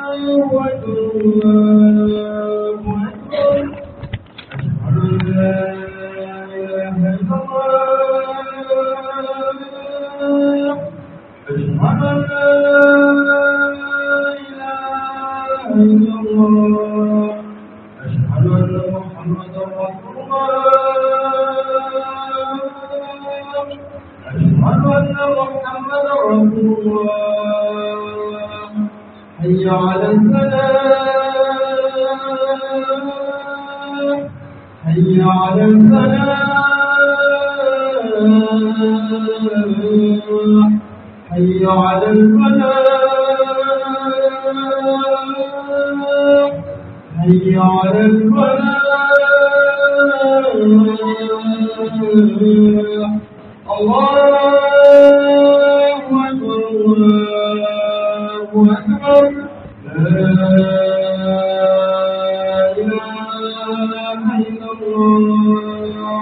حي على الفلاح حي على الفلاح حي على الفلاح حي على الفلاح الله أكبر الله أكبر لا إله إلا الله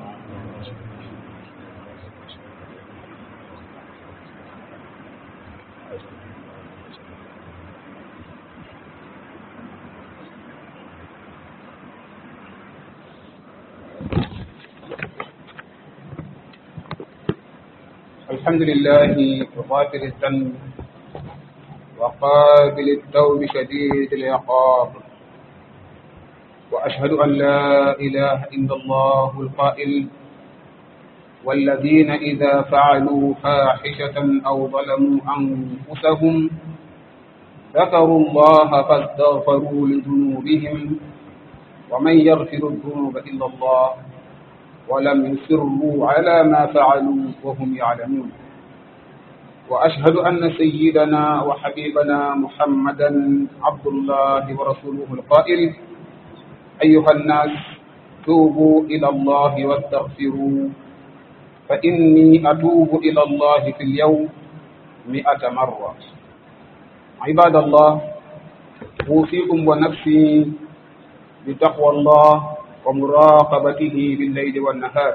الحمد لله غافر الذنب وقابل التوب شديد العقاب وأشهد أن لا إله إلا الله القائل والذين إذا فعلوا فاحشة أو ظلموا أنفسهم ذكروا الله فاستغفروا لذنوبهم ومن يغفر الذنوب إلا الله ولم يصروا على ما فعلوا وهم يعلمون وأشهد أن سيدنا وحبيبنا محمدا عبد الله ورسوله القائل أيها الناس توبوا إلى الله واستغفروا فإني أتوب إلى الله في اليوم مئة مرة عباد الله أوصيكم ونفسي بتقوى الله ومراقبته بالليل والنهار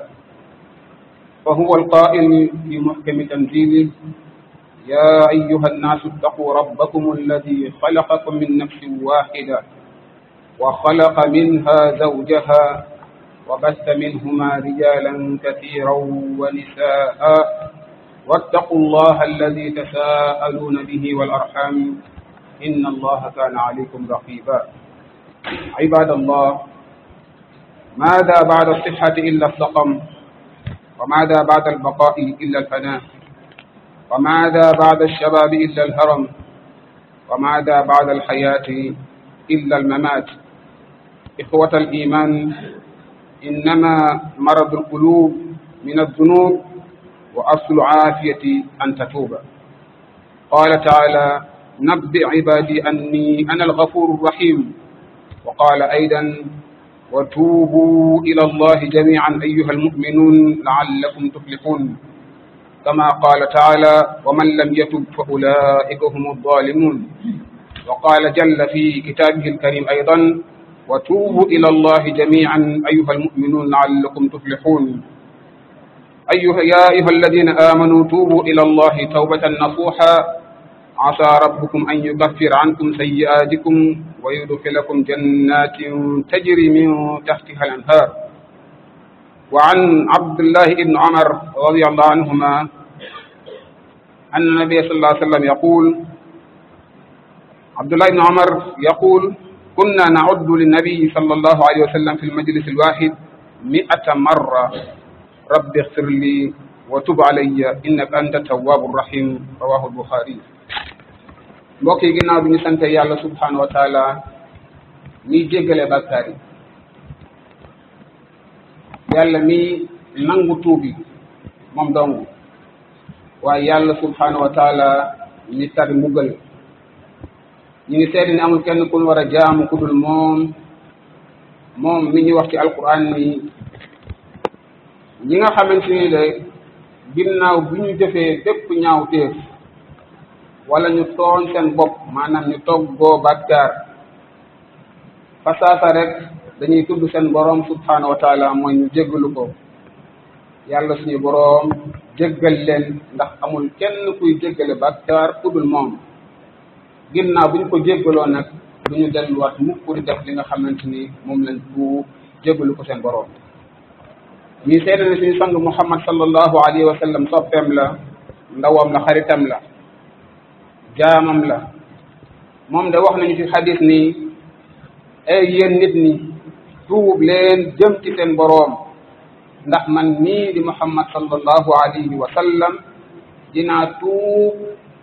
فهو القائل في محكم تنزيله يا أيها الناس اتقوا ربكم الذي خلقكم من نفس واحدة وخلق منها زوجها وبث منهما رجالا كثيرا ونساء واتقوا الله الذي تساءلون به والأرحام إن الله كان عليكم رقيبا عباد الله ماذا بعد الصحة إلا السقم وماذا بعد البقاء إلا الفناء وماذا بعد الشباب إلا الهرم وماذا بعد الحياة إلا الممات إخوة الإيمان إنما مرض القلوب من الذنوب وأصل عافية أن تتوب قال تعالى نبئ عبادي أني أنا الغفور الرحيم وقال أيضا وتوبوا إلى الله جميعا أيها المؤمنون لعلكم تفلحون كما قال تعالى ومن لم يتب فأولئك هم الظالمون وقال جل في كتابه الكريم أيضا وتوبوا إلى الله جميعا أيها المؤمنون لعلكم تفلحون أيها يا أيها الذين آمنوا توبوا إلى الله توبة نصوحا عسى ربكم أن يكفر عنكم سيئاتكم ويدخلكم جنات تجري من تحتها الأنهار وعن عبد الله بن عمر رضي الله عنهما أن النبي صلى الله عليه وسلم يقول عبد الله بن عمر يقول كنا نعد للنبي صلى الله عليه وسلم في المجلس الواحد مئة مرة رب اغفر لي وتب علي إنك أنت التواب الرحيم رواه البخاري mbokk yi ginnaaw bi ñu sante yàlla subhanahu wa taala miy jéggale bàkkaar yi yàlla mi nangu tuubi moom dong waaye yàlla subhanahu wa taala mi tar mbugal ñu ngi seede ni amul kenn ku ñu war a jaamu ku dul moom moom mi ñu wax ci alquran ni ñi nga xamante ni de ginnaaw bi ñu jëfee bépp ñaaw téef wala ñu tooñ seen bopp maanaam ñu toggoo bàkkaar fasaasa rek dañuy tudd seen boroom subhanahu wa taala mooy ñu jéggalu ko yàlla suñu boroom jéggal leen ndax amul kenn kuy jéggale bàkkaar ku dul moom ginnaaw bi ñu ko jéggaloo nag du ñu delluwaat mukk di def li nga xamante ni moom lañ tuub jéggalu ko seen boroom ñuy seede ne suñu sang muhammad sallallahu alayhi wa sallam soppeem la ndawam la xaritam la jaamam la moom de wax nañu ci xadis ni ay yéen nit ñi tuub leen jëm ci seen boroom ndax man nii di muhammad sallallahu alayhi wa sallam dinaa tuub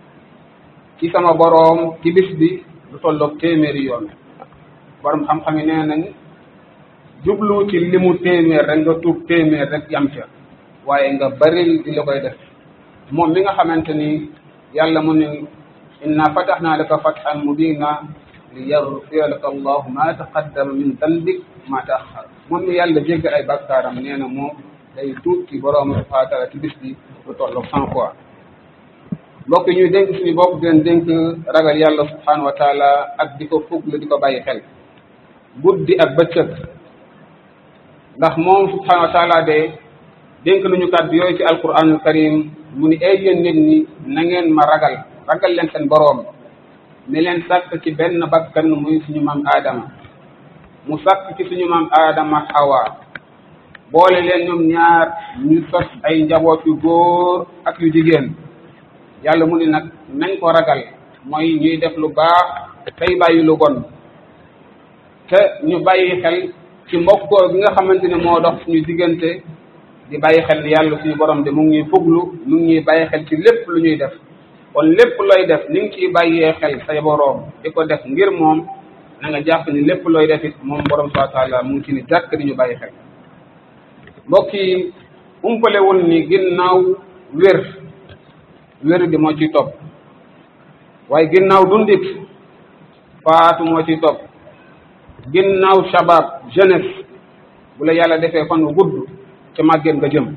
ci sama boroom ci bis bi lu tolloog téeméeri yoon borom xam-xam yi nee nañ jublu ci limu téeméer rek nga tuub téeméer rek yam ca waaye nga baril di la koy def moom mi nga xamante ni yàlla mu ne inna fatahnaa laka fathan mubina li yaghfira laka allahu ma taqaddama min dambik ma taaxar moom mi yàlla jéggal ay bakkaaram nee na moom day tuub ci boroom subhanahu wa taala ci bis bi lu tolloog cent fois mbokk ñuy dénk suñu bopp di leen dénk ragal yàlla subhanahu wa taala ak di ko fuglu di ko bàyyi xel guddi ak bëccëg ndax moom subhanahu wa taala de dénk nañu kàddu yooyu ci alquranul karim mu ni ay yéen nit ñi na ngeen ma ragal ragal leen seen boroom mi leen sàkk ci benn bakkan muy suñu maam aadama mu sàkk ci suñu maam aadama xawa boole leen ñoom ñaar ñu sos ay njaboot yu góor ak yu jigéen yàlla mu ni nag nañ ko ragal mooy ñuy def lu baax tey bàyyi lu bon te ñu bàyyi xel ci mbokkoo bi nga xamante ne moo dox suñu diggante di bàyyi xel ni yàlla suñu borom de mu ngi ñuy fuglu mu ngi ñuy bàyyi xel ci lépp lu ñuy def kon lépp looy def ni nga ciy bàyyee xel say boroom di ko def ngir moom na nga jàpp ni lépp looy def it moom borom subhanahu wa taala mu ngi ci ni jàkk di ñu bàyyi xel mbokk yi umpalewul ni ginnaaw wér wér di moo ciy topp waaye ginnaaw dundit faatu moo ciy topp ginnaaw shabab jeunesse bu la yàlla defee fan wu gudd ca màggeen nga jëm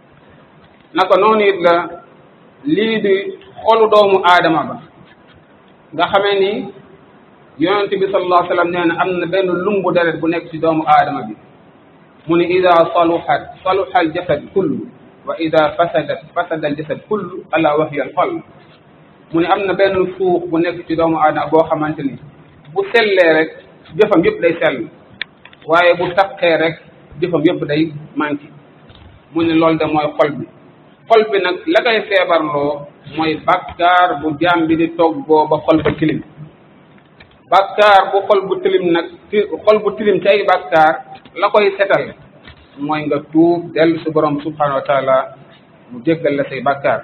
naka noonu it la lii di xolu doomu aadama ba nga xamee ni yonent bi sallallahu alayhi wa sallam nee na am na benn lumbu deret bu nekk ci doomu aadama bi mu ni ida saluhat saluha al jasad kullu wa ida fasadat fasada al jasad kullu ala wahiya al xol mu ne am na benn suux bu nekk ci doomu aadama boo xamante ni bu sellee rek jëfam yëpp day sell waaye bu taqee rek jëfam yëpp day manqué mu ne loolu de mooy xol bi xol bi nag la koy feebarloo mooy bàkkaar bu jaam bi di toggoo ba xol ba tilim bàkkaar bu xol bu tilim nag xol bu tilim ci ay bàkkaar la koy setal mooy nga tuub dellu si borom subhanahu wa taala mu jéggal la say bàkkaar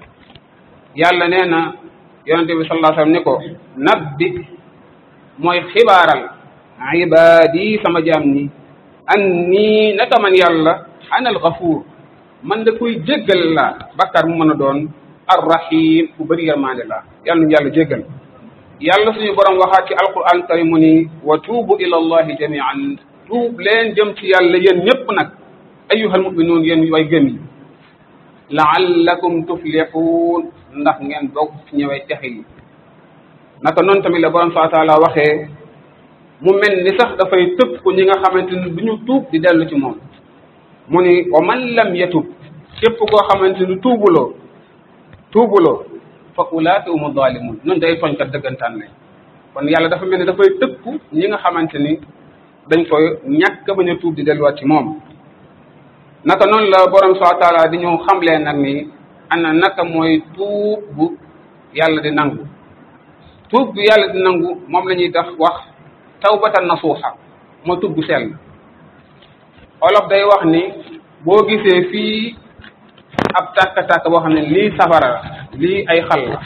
yàlla nee na yonente bi sallallahu alayhi wasallam ni ko nabbi mooy xibaaral ibaadi sama jaam ni anni naka man yàlla ana alxafuur man da koy jéggal la bàkkaar mu mën a doon arrahim ku bëri yërmande la yàlla nu yàlla jéggal yàlla suñu borom waxaat ci alquran karim mu ni wa tuubu ila allahi jamian tuub leen jëm ci yàlla yéen ñëpp nag ayyuhal muminuun yéen way gëm yi laallakum tuflixuun ndax ngeen bokk ci ñëwee texe yi naka noonu tamit la borom subhanahu wa taala waxee mu mel ni sax dafay tëpp ko ñi nga xamante ni du ñu tuub di dellu ci moom mu ni wa man lam yatub képp koo xamante ni tuubuloo tuubuloo fa ulaaka umu zalimun nun day tooñkat dëggantaan lañ kon yàlla dafa mel ni dafay tëpp ñi nga xamante ni dañ koy ñàkk bañ a tuub di delluwaat ci moom naka noonu la borom subhanahu wa taala di ñu xamlee nag ni ana naka mooy tuub bu yàlla di nangu tuub bu yàlla di nangu moom la ñuy tax wax tawbatan nasuuxa mooy tuub bu sell olof day wax ni boo gisee fii ab tàkk-tàkk boo xam ne lii safara la lii ay xal la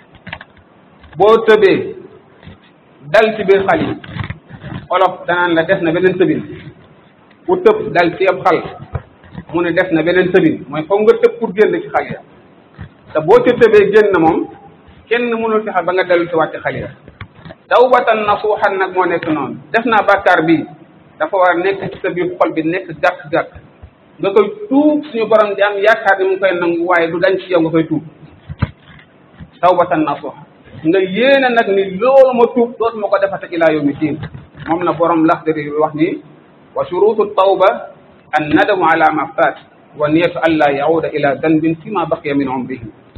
boo tëbee dal ci biir xal yi olof danaan la des na beneen tëbin ku tëb dal ci ab xal mu ne des na beneen tëbin mooy foog nga tëb pour génn ci xal ya te boo ca tëbee génn moom kenn mënul fexe ba nga dellu ci wàcc xal ya tawbatan nasuuxan nag moo nekk noonu def naa bàkkaar bi dafa war a nekk ci sa biir xol bi nekk gàkk-gàkk nga koy tuub suñu borom di am yaakaar ni mu ngi koy nangu waaye du dañ ci yow nga koy tuub tawbatan nasuuxa nga yéene nag ni loolu ma tuub dootuma ko defate ilaa yawmi diin moom na borom laxdari wax ni wa shurutu tawba annadamu ala ma faat wa niyatu an laa yauda ila danbin fi ma baqiya min umrihi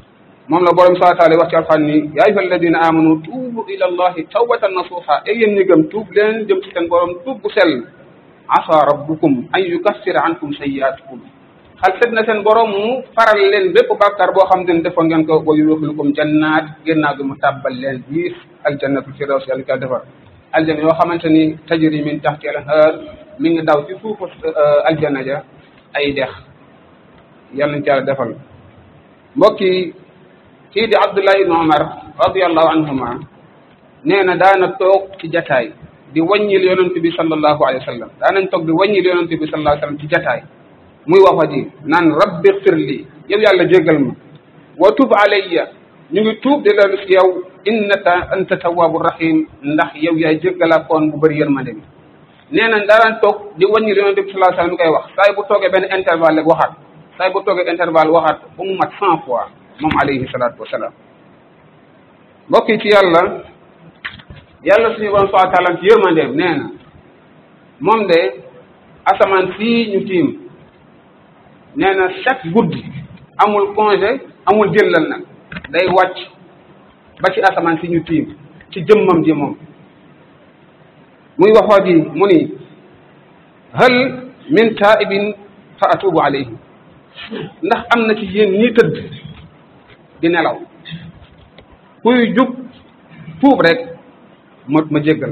moom la borom subhanahu wa taala wax ci alxuraan ni yaa ayyuha alladina amanu tuubu ila allahi tawbatan nasuha ay yéen ñi gëm tuub leen jëm ci seen borom tuub bu sell asa rabbukum an yukaffira ankum sayyi'atikum xal set na seen borom mu faral leen bépp bàkkaar boo xam ne defoon ngeen ko wa yudxilukum jannaat génnaaw gi mu tàbbal leen biir aljannatul firdaws yàlla ka defar aljanna yoo xamante ni tajri min taxti al-anhaar mi ngi daw ci suufu aljanna ja ay dex yàlla nañ ci yàlla defal mbokk yi kii di Abdullah ibn Umar radiyallahu anhuma nee na daana toog ci jataay di wàññil yonent bi sallallahu alayhi wa sallam daanañ toog di wàññil yonent bi sallallahu alayhi wa sallam ci jataay muy wax wa ji naan rabbi xfirli yow yàlla jéggal ma wa tub alayya ñu ngi tuub di loolu si yow innaka anta tawwabu rahim ndax yow yaay jéggalaakoon bu bëri yërmande bi nee na daanaan toog di wàññil yonent bi sallallahu alayhi wa sallam mi koy wax saay bu toogee benn intervalle rek waxaat saay bu toogee intervalle waxaat ba mu mat cent fois moom alayhi salaatu wasalaam mbokk yi ci yàlla yàlla suñu borom subhanahu wa taala ci yërmandeem nee na moom de asamaan sii ñu tiim nee na chaque guddi amul congé amul jëllal nag day wàcc ba ci asamaan si ñu tiim ci jëmmam ji moom muy wax waa ji mu ni hal min taibin fa atubu alayhi ndax am na ci yéen ñi tëdd di nelaw kuy jug tuub rek ma ma jéggal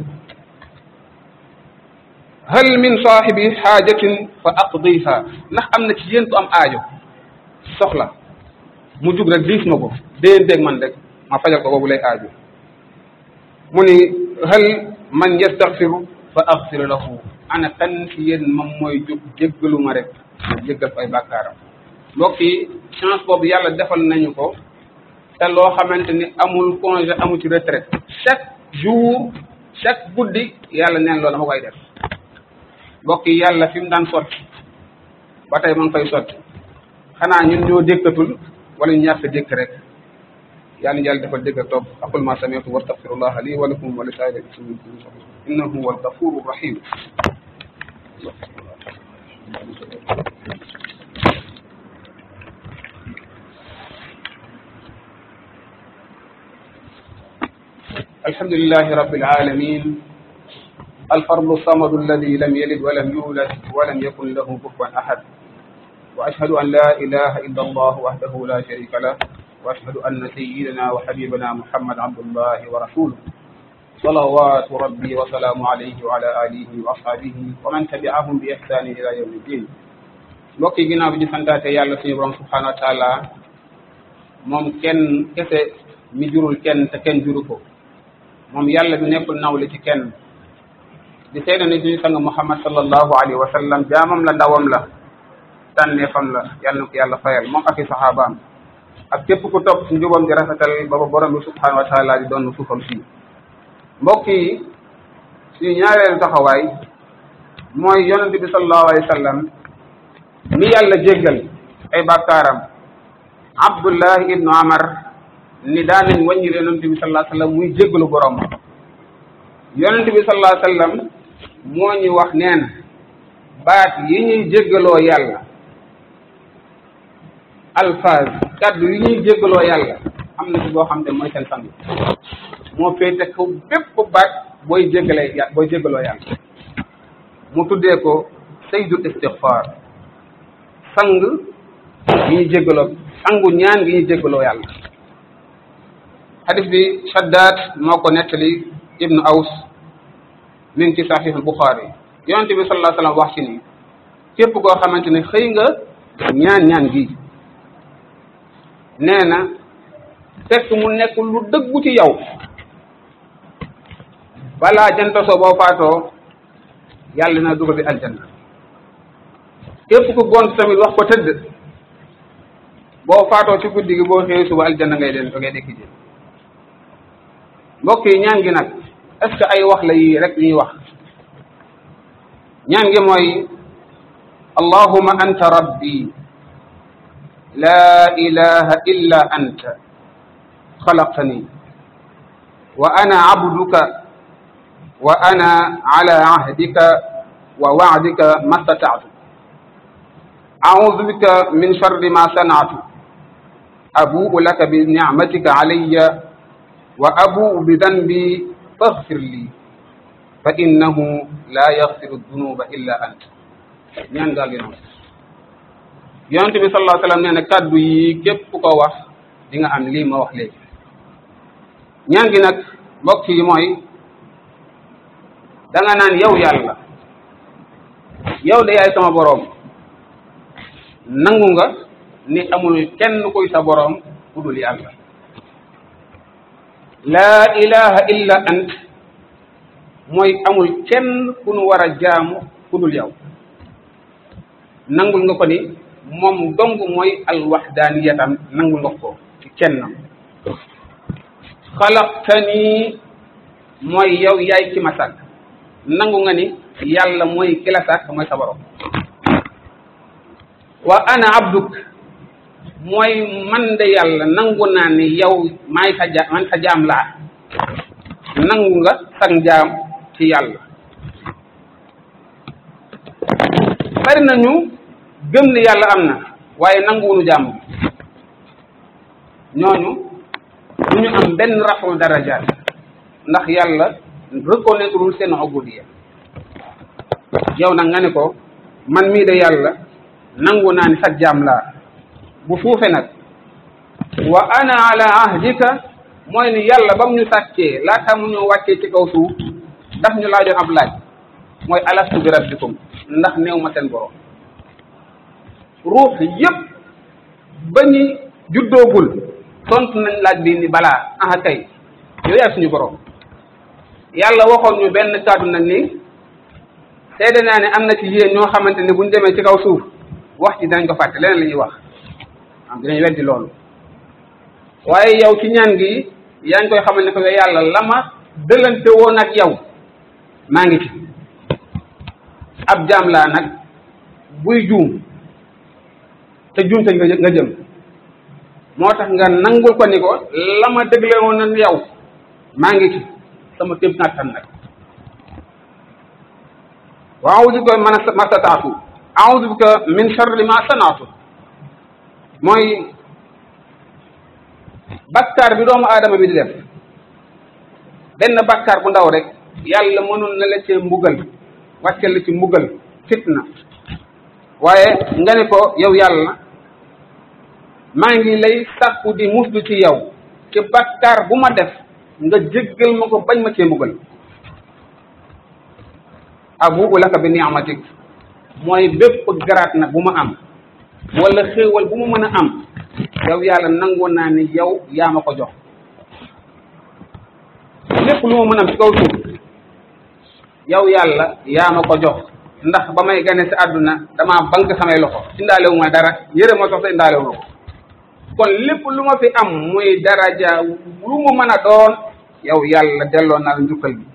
hal min saahibi xaajatin fa aqdiha ndax am na ci yéen ku am aajo soxla mu jug rek diis ma ko déen déeg man rek ma fajal ko boobu lay aajo mu ni hal man yastaghfiru fa aghfir lahu ana kan ci yéen moom mooy jug jéggalu ma rek ma jéggal ko ay bàkkaaram mbokk yi chance boobu yàlla defal nañu ko te loo xamante ni amul congé amul ci retraite chaque jour chaque guddi yàlla neen loolu dama koy def mbokk yi yàlla fi mu daan sotti ba tey ma ngi koy sotti xanaa ñun ñoo dékkatul wala ñu ñàkk dékk rek yàlla ñu yàlla defal dégg ak topp aqul ma sami'tu wa astaghfirullah li wa lakum wa li saa'iril muslimin innahu huwal ghafurur rahim الحمد لله رب العالمين الفرد الصمد الذي لم يلد ولم يولد ولم يكن له كفوا أحد وأشهد أن لا إله إلا الله وحده لا شريك له وأشهد أن سيدنا وحبيبنا محمد عبد الله ورسوله صلوات ربي وسلام عليه وعلى آله وأصحابه ومن تبعهم بإحسان إلى يوم الدين mbokk yi ginnaaw bi ñu santaate yàlla suñu borom subhanahu wa taala moom kenn kese mi jurul kenn te kenn juru ko moom yàlla bi nekkul nawle ci kenn di seede ni suñu sang muhammad sallallahu alayhi wa sallam jaamam la ndawam la tànneefam la yàlla na ko yàlla fayal moom ak i saxaabaam ak képp ku topp ci njubam di rafetal ba ba borom bi subhanahu wa taala di doon suufam si mbokk yi suñu ñaareelu taxawaay mooy yonent bi sallallahu alayhi wa sallam mi yàlla jéggal ay bàkkaaram abdullahi ibnu amar ni daan nañ wàññi yonent bi sallallahu alayhi wa sallam muy jéggalu borom yonent bi sallallahu alayhi wa sallam moo ñu wax nee na baat yi ñuy jéggaloo yàlla alphase kaddu yi ñuy jéggaloo yàlla am na ci boo xam te mooy seen sang moo féete ko bépp baat booy jéggalee yà booy jéggaloo yàlla mu tuddee ko sayyidul istighfar sang yi ñuy jéggaloo sangu ñaan gi ñuy jéggaloo yàlla hadis bi Shaddad moo ko nettali ibnu Aws mi ngi ci sahih Bukhari yonente bi sallallahu alayhi wa sallam wax ci ni képp koo xamante ne xëy nga ñaan ñaan gi nee na fekk mu nekk lu dëggu ci yow balaa jant soo boo faatoo yàlla na dugal bi aljanna képp ku gont tamit wax ko tëdd boo faatoo ci guddi gi boo xëyee suba aljanna ngay leen ngay dekki ji mbokk yi ñaan gi nag est ce que ay wax la yi rek ñuy wax ñaan gi mooy allahuma anta rabbi la ilaha illa anta xalaqtani wa ana abduka wa ana ala ahdika wa wa'dika ma stata'tu a'udhu bika min sharri ma sana'tu abuu laka bi nicmatika alayya wa abuu bi danbi faghfir lii fa innahu la yaghfiru dunuba illa ant ñaan gaal gi noonu yonente bi sallallahu alayhi wa sallam nee na kàddu yi képp ku ko wax di nga am lii ma wax léegi ñaan gi nag mbokk yi mooy da nga naan yow yàlla yow de yaay sama boroom nangu nga ni amul kenn kuy sa boroom ku dul yàlla laa ilaha illa ant mooy amul kenn ku nu war a jaamu ku dul yow nangul nga ko ni moom dong mooy alwaxdaaniyatam nangul nga ko ci kennam xalaqtani mooy yow yaay ki ma sàkk nangu nga ni yàlla mooy ki la sàkk mooy sa borom wa ana abduk mooy man de yàlla nangu naa ni yow maay sa ja man sa jaam laa nangu nga sag jaam ci yàlla bari nañu gëm ne yàlla am na waaye nanguwunu jaam ñooñu du ñu am benn raful darajaat ndax yàlla reconnaîtreul seen ubudiya yow nag nga ne ko man mii de yàlla nangu naa ni sa jaam laa bu suufe nag wa ana ala ahdika mooy ni yàlla ba mu ñu sàccee laata mu ñu wàccee ci kaw suuf daf ñu laajoon ab laaj mooy alastu bi rabbikum ndax néew ma seen borom ruux yépp ba ñu juddoogul tontu nañ laaj bi ni balaa aha kay yow yaay suñu borom yàlla waxoon ñu benn kàddu nag ni seede naa ne am na ci yéen ñoo xamante ne buñ demee ci kaw suuf wax ci dinañ ko fàtte leneen la ñuy wax am dinañ weddi loolu waaye yow ci ñaan gi yaa ngi koy xamal ne ko yow yàlla la ma dëlante woon ak yow maa ngi ci ab jaam laa nag buy juum te juum te nga nga jëm moo tax nga nangul ko ni ko la ma dëgle woon na yow maa ngi ci sama képp nattan nag wa a'udhu bika min ma stata'tu a'udhu bika min sharri ma sana'tu mooy bakkaar bi doomu aadama bi di def benn bakkaar bu ndaw rek yàlla mënul na la cee mbugal wàcce la ci mbugal fitna waaye nga ne ko yow yàlla maa ngi lay sàkku di muslu ci yow ci bakkaar bu ma def nga jéggal ma ko bañ ma cee mbugal abu'u laka bi ni'matik mooy bépp garaat nag bu ma am wala xéewal bu ma mën a am yow yàlla nangu naa ni yow yaa ma ko jox lépp lu ma mën a am ci kaw suuf yow yàlla yaa ma ko jox ndax ba may gane si àdduna damaa bank samay loxo indaalewu ma dara yëre ma sox sa indaalewu ko kon lépp lu ma fi am muy daraja lu mu mën a doon yow yàlla delloo naa la njukkal bi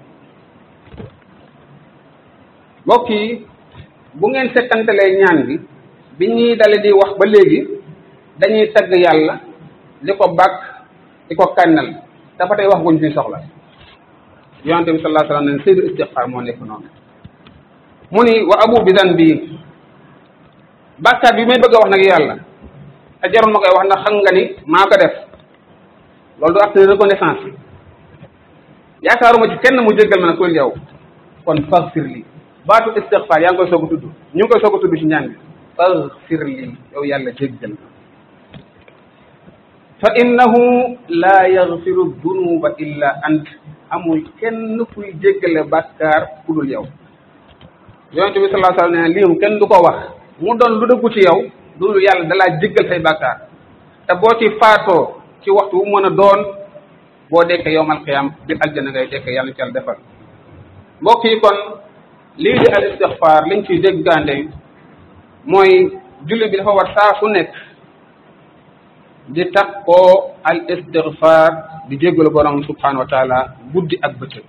mbokk yi bu ngeen settantalee ñaan bi bi ñuy dale di wax ba léegi dañuy tagg yàlla di ko bàkk di ko kànnal dafa tey wax guñ fi soxla yonente bi sallallahu alayhi wa sallam ne sayyidu istighfar moo nekk noonu mu ni wa abu bi dan bii bàkkaat bi may bëgg a wax nag yàlla te jarul ma koy wax ndax xam nga ni maa ko def loolu du acte de reconnaissance yaakaaruma ci kenn mu jéggal ma nag kul yow kon faghfir li baatu istighfar yaa ngi koy soog a tudd ñu ngi koy soog a tudd ci ñaan bi faghfir li yow yàlla jéggal fa innahu la yaghfiru dunuba illa ant amul kenn kuy jéggale bàkkaar ku dul yow yonente bi sallallahu alayhi wa sallam ne lii kenn du ko wax mu doon lu dëggu ci yow dul yàlla dalaa jéggal say bàkkaar te boo ci faatoo ci waxtu wu mën a doon boo dekkee yowmal qiyam biir aljana ngay dekkee yàlla ci yàlla defal mbokk yi kon lii di al istixfaar liñ ciy déggande mooy julli bi dafa war saa su nekk di takkoo al istixfaar di jéggalu borom subhanahu wa taala guddi ak bëccëg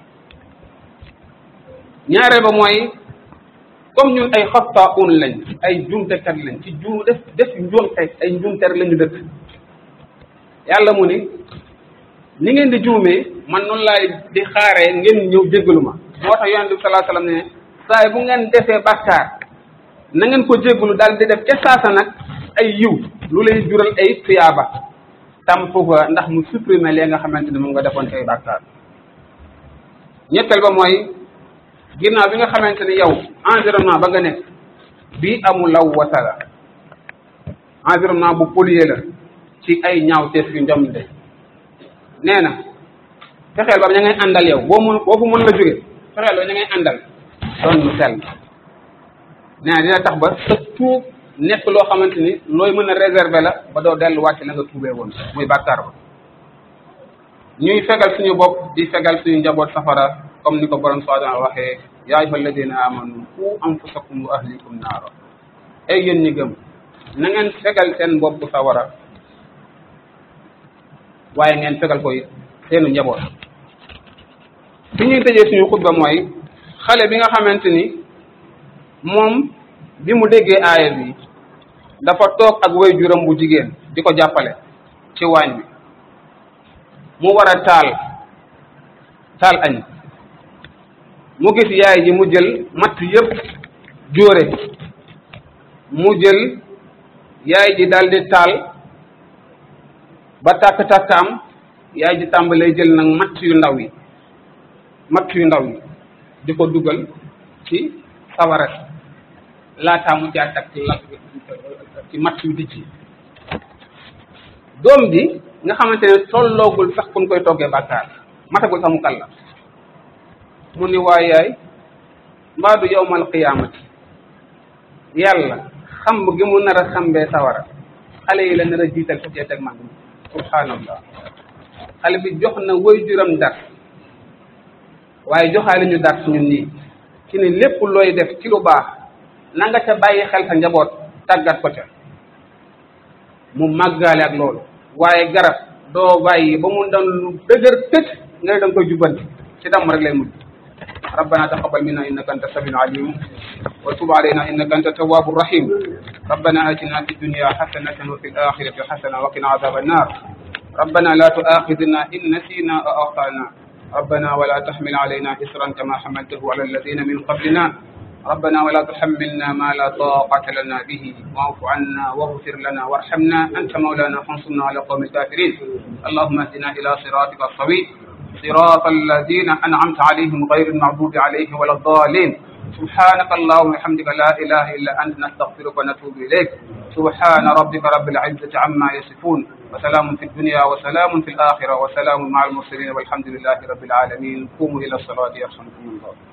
ñaareel ba mooy comme ñun ay xattaun lañ ay jumtekat lañ ci juum def def njuumte ay njuumter lañu dëkk yàlla mu ni ni ngeen di juumee man noonu laay di xaaree ngeen ñëw jéggalu ma moo tax yonente bi sallallahu alayhi wasallam ne saay bu ngeen defee bàkkaar na ngeen ko jéggalu daal di def ca saasa nag ay yiw lu lay jural ay tuyaaba tamp ko ndax mu supprimer lee nga xamante ne moom nga defoon ci ay bàkkaar ñetteel ba mooy ginnaaw bi nga xamante ne yow environnement ba nga nekk bii amul law wasala environnement bu pollué la ci ay ñaawteef yu njomte nee na fexeel ba ña ngay àndal yow boo mun boo fu mën la jóge fexeel ba ña ngay àndal doon lu sell nee na dina tax ba sa tuub nekk loo xamante ni looy mën a réserver la ba doo delluwaat ci la nga tuubee woon muy bàkkaar ba ñuy fegal suñu bopp di fegal suñu njaboot safara comme ni ko borom subhanahu wa waxee yaa ayyuha alladina amanu qu anfusakum wa ahlikum naara ay yéen ñi gëm na ngeen fegal seen bopp sawara waaye ngeen fegal ko seenu njaboot fi ñuy tëjee suñu xutba mooy xale bi nga xamante ni moom bi mu déggee aaya bi dafa toog ak way juram bu jigéen di ko jàppale ci waañ bi mu war a taal taal añ mu gis yaay ji mu jël matt yëpp jóore mu jël yaay ji daal di taal ba tàkk-tàkk am yaay ji tàmbalee jël nag matt yu ndaw yi matt yu ndaw yi di ko dugal ci sawara laataa mu jaar ak la ci matt yu dijj doom bi nga xamante ne tolloogul sax kun koy toggee bàkkaar matagul sax mu kàlla mu ni waay yaay mbaadu yowmal qiyaamati yàlla xamb gi mu nar a xambee sawara xale yi la nar a jiital société ak mag subhanallah xale bi jox na way juram dar waaye joxaale ñu dar suñu nii ci ne lépp looy def ci lu baax na nga ca bàyyi xel sa njaboot tàggat ko ca mu màggaale ak loolu waaye garab doo bàyyi ba mu doon lu dëgër tëj nga ne da nga koy jubbanti ci dam rek lay mujj ربنا تقبل منا انك انت السميع العليم وتب علينا انك انت التواب الرحيم ربنا اتنا في الدنيا حسنه وفي الاخره حسنه وقنا عذاب النار ربنا لا تؤاخذنا ان نسينا او اخطانا ربنا ولا تحمل علينا اسرا كما حملته على الذين من قبلنا ربنا ولا تحملنا ما لا طاقة لنا به واعف عنا واغفر لنا وارحمنا أنت مولانا فانصرنا على قوم الكافرين اللهم اهدنا إلى صراطك الصوي صراط الذين أنعمت عليهم غير المغضوب عليهم ولا الضالين سبحانك اللهم وبحمدك لا إله إلا أنت نستغفرك ونتوب إليك سبحان ربك رب العزة عما يصفون وسلام في الدنيا وسلام في الآخرة وسلام مع المرسلين والحمد لله رب العالمين قوموا إلى الصلاة يرحمكم الله